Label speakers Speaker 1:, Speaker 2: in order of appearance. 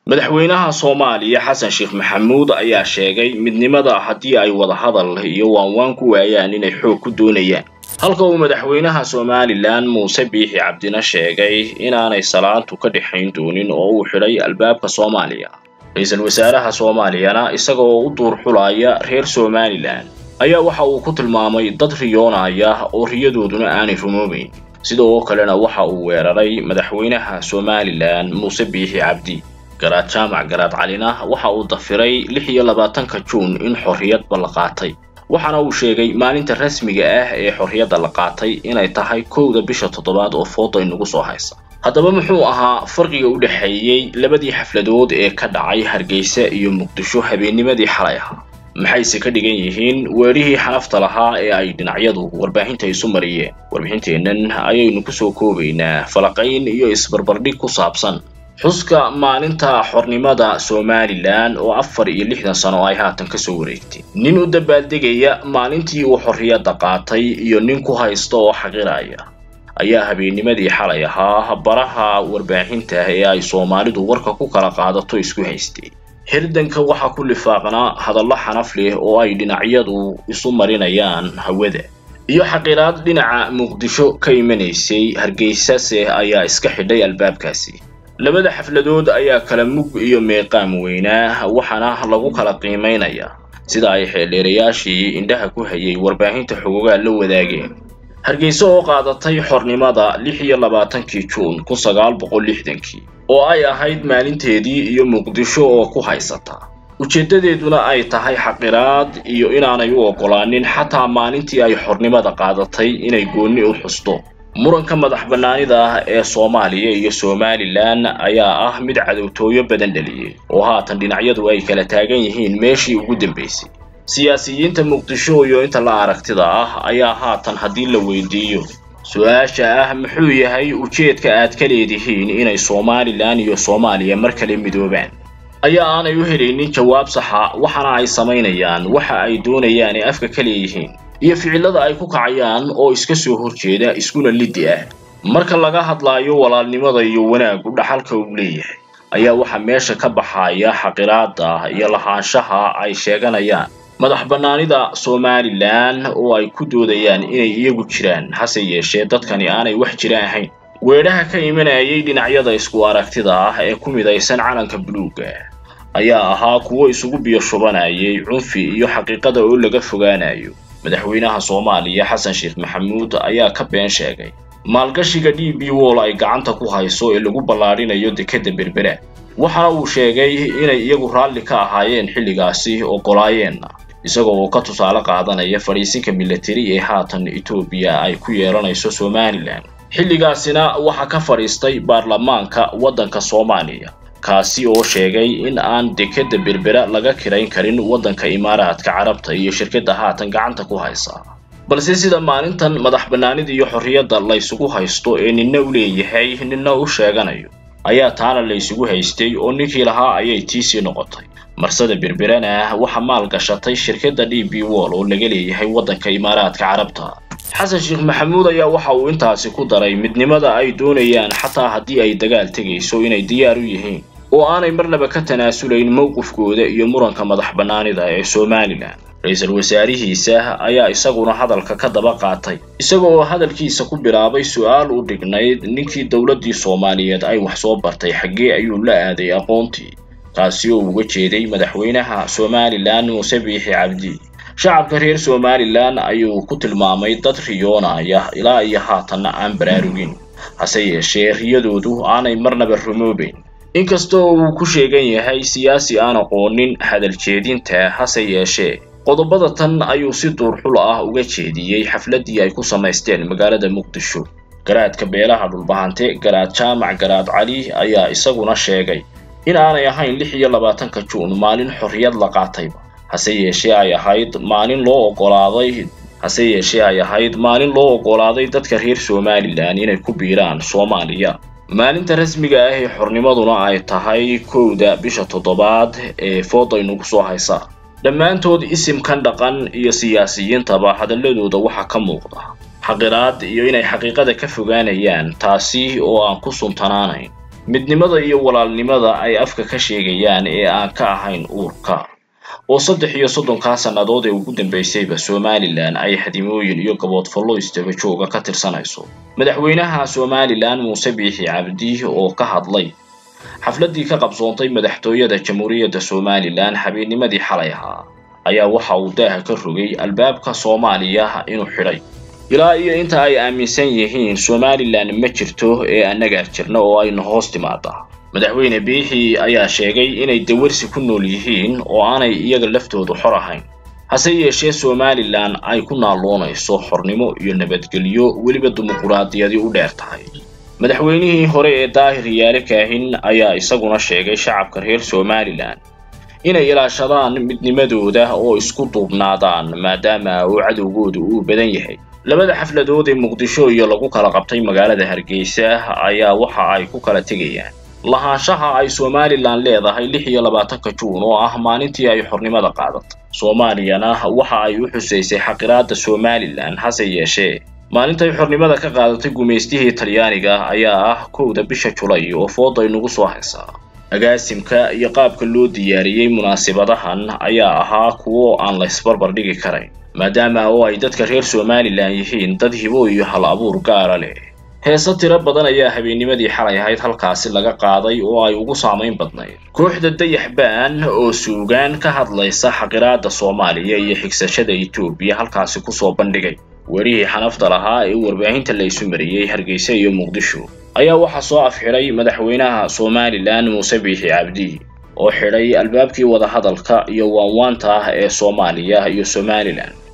Speaker 1: madaxweynaha soomaaliya xasan sheekh maxamuud ayaa sheegay midnimada haddii ay wadahadal iyo waanwaan ku waayaan inay xoog ku doonayaan halka uu madaxweynaha somalilan muuse biixi cabdina sheegay inaanay salaantu ka dhexayn doonin oo uu xidhay albaabka soomaaliya ra-iisul wasaaraha soomaaliyana isaga oo u duur xulaya reer somalilan ayaa waxa uu ku tilmaamay dad riyoonaya oo riyadooduna aanay rumoobayn sidoo kalena waxa uu weeraray madaxweynaha somalilan muuse biixi cabdi garaad jaamac garaad calina waxa uu dafiray lix iyo labaatanka juun in xorriyadba la qaatay waxaana uu sheegay maalinta rasmiga ah ee xorriyadda la qaatay inay tahay kowda bisha toddobaad oo fooda inagu soo haysa haddaba muxuu ahaa farqiga u dhexeeyey labadii xafladood ee ka dhacay hargeysa iyo muqdisho habeennimadii xalay ahaa maxayse ka dhigan yihiin weerihii xanafta lahaa ee ay dhinacyadu warbaahinta isu mariyeen warbixinteennan ayaynu kusoo koobaynaa falaqayn iyo isbarbardhig ku saabsan xuska maalinta xornimada somalilan oo afar iyo lixdan sano ay haatan kasoo wareegtay nin u dabaaldegaya maalintii uu xorriyadda qaatay iyo nin ku haysta oo xaqiraya ayaa habeennimadii xalay ahaa baraha warbaahinta ee ay soomaalidu warka ku kala qaadato isku haystay hirdanka waxaa ku lifaaqnaa hadallo xanaf leh oo ay dhinacyadu isu marinayaan hawada iyo xaqiraad dhinaca muqdisho ka imanaysay hargeysase ayaa iska xidhay albaabkaasi labada xafladood ayaa kala mug iyo meeqaam weynaa waxaana lagu kala qiimaynayaa sida ay xeeldheerayaashii indhaha ku hayay warbaahinta xogogaa la wadaageen hargeysa oo qaadatay xornimada lix iyo labaatankii juun kun sagaal boqol lixdankii oo ay ahayd maalinteedii iyo muqdisho oo ku haysata ujeeddadeeduna ay tahay xaqiraad iyo inaanay u oggolaanin xataa maalintii ay xornimada qaadatay inay goonni u xusto muranka madax bannaanida ah ee soomaaliya iyo somalilan ayaa ah mid cadowtooyo badan dhaliyey oo haatan dhinacyadu ay kala taagan yihiin meeshii ugu dambaysay siyaasiyiinta muqdisho iyo inta la aragtida ah ayaa haatan haddii la weydiiyo su-aasha ah muxuu yahay ujeedka aad ka leedihiin inay somalilan iyo soomaaliya mar kale midoobaan ayaa aanay u helaynin jawaab saxa waxaana ay samaynayaan waxa ay doonayaan ee afka ka leeyihiin iyo ficillada ay ku kacayaan oo iska soo horjeeda iskuna liddi ah marka laga hadlaayo walaalnimada iyo wanaaggu dhaxalka uu leeyahay ayaa waxaa meesha ka baxaya xaqiraada iyo lahaanshaha ay sheeganayaan madax bannaanida somalilan oo ay ku doodayaan inay iyagu jiraan hase yeeshee dadkani aanay wax jira ahayn weedhaha ka imanayay dhinacyada isku aragtida ah ee ku midaysan calanka buluugga ayaa ahaa kuwo isugu biyo shubanayay cunfi iyo xaqiiqada oo laga fogaanayo madaxweynaha soomaaliya xasan sheekh maxamuud ayaa ka been sheegay maalgashiga d b wall ay gacanta ku hayso ee lagu ballaadhinayo dekedda berbera waxaana uu sheegay inay iyagu raalli ka ahaayeen xilligaasi oggolaayeenna isagoo oo ka tusaale qaadanaya fadhiisinka milatari ee haatan etoobiya ay ku yeelanayso somalilan xilligaasina waxaa ka fadhiistay baarlamaanka waddanka soomaaliya kaasi oo sheegay in aan dekedda berbera laga kirayn karin waddanka imaaraadka carabta iyo shirkadda haatan gacanta ku haysa balse sida maalintan madax bannaanida iyo xorriyadda laysugu haysto ee ninna u leeyahay ninna u sheeganayo ayaa taana laysugu haystay oo ninkii lahaa ayay tiisii noqotay marsada berberana waxaa maal gashatay shirkadda d b wall oo laga leeyahay waddanka imaaraadka carabta xasan sheekh maxamuud ayaa waxa uu intaasi ku daray midnimada ay doonayaan xataa haddii ay dagaal tegayso inay diyaar u yihiin oo aanay marnaba ka tanaasulayn mowqifkooda iyo muranka madax bannaanida ee somalilan ra-iisul wasaarihiisa ayaa isaguna hadalka ka daba qaatay isaga oo hadalkiisa ku bilaabay su-aal u dhignayd ninkii dowladdii soomaaliyeed ay wax soo bartay xaggee ayuu la aaday aqoontii taasi oo uga jeeday madaxweynaha somalilan muuse biixi cabdi shacabka reer somalilan ayuu ku tilmaamay dad riyoonaya ilaa iyo haatanna aan baraarugin hase yeeshee riyadoodu aanay marnaba rumoobayn inkastoo uu ku sheegan yahay siyaasi aan aqoonin hadal jeedinta hase yeeshee qodobada tan ayuu si duurxul ah uga jeediyey xafladdii ay ku samaysteen magaalada muqdisho garaadka beelaha dhulbahante garaad jaamac garaad cali ayaa isaguna sheegay in aanay ahayn lix iyo labaatanka juun maalin xorriyad la qaatayba hase yeeshee ay ahayd maalin loo oggolaaday hase yeeshee ay ahayd maalin loo oggolaaday dadka reer somalilan inay ku biiraan soomaaliya maalinta rasmiga ah ee xornimaduna ay tahay kowda bisha toddobaad ee foodaynugu soo haysa dhammaantood isimkan dhaqan iyo siyaasiyiintaba hadalladooda waxaa ka muuqda xaqiraad iyo inay xaqiiqada ka fogaanayaan taasi oo aan ku suntanaanayn midnimada iyo walaalnimada ay afka ka sheegayaan ee aan ka ahayn uurka oo saddex iyo soddonkaa sannadood ee ugu dambaysayba somalilan ay hadimooyin iyo gaboodfallo istaba jooga ka tirsanayso madaxweynaha somalilan muuse biixi cabdi oo ka hadlay xafladdii ka qabsoontay madaxtooyada jamhuuriyadda somalilan habeennimadii xalay ahaa ayaa waxa uu daaha ka rogay albaabka soomaaliya inuu xidhay ilaa iyo inta ay aaminsan yihiin somalilan ma jirto ee annagaa jirna oo ayna hoos timaada madaxweyne biixi ayaa sheegay inay dawarsi ku nool yihiin oo aanay iyaga laftoodu xor ahayn hase yeeshee somalilan ay ku naalloonayso xornimo iyo nabadgelyo weliba dimuquraadiyadii u dheer tahay madaxweynihii hore ee daahir yaale kaahin ayaa isaguna sheegay shacabka reer somalilan inay ilaashadaan midnimadooda oo isku duubnaadaan maadaama uu cadowgoodu uu badan yahay labada xafladood ee muqdisho iyo lagu kala qabtay magaalada hargeysa ayaa waxa ay ku kala tegayaan lahaanshaha ay somalilan leedahay lix iyo labaatanka juun oo ah maalintii ay xornimada qaadatay soomaaliyana waxa ay u xusaysay xaqiraada somalilan hase yeeshee maalintay xornimada ka qaadatay gumaystihii talyaaniga ayaa ah kowda bisha julay oo fooday nagu soo haysaa agaasimka iyo qaabka loo diyaariyey munaasibadahan ayaa ahaa kuwo aan la isbarbar dhigi karayn maadaama oo ay dadka reer somalilan yihiin dad hibo iyo hal abuur gaara leh heese tiro badan ayaa habeennimadii xalay ahayd halkaasi laga qaaday oo ay ugu saamayn badnayd kooxda dayaxbaan oo suugaan ka hadlaysa xaqiraada soomaaliya iyo xigsashada etoobiya halkaasi kusoo bandhigay werihii xanafta lahaa ee warbaahinta la isu mariyey hargeysa iyo muqdisho ayaa waxaa soo afxidhay madaxweynaha somalilan muuse biixi cabdi oo xidhay albaabkii wadahadalka iyo waanwaanta ah ee soomaaliya iyo somalilan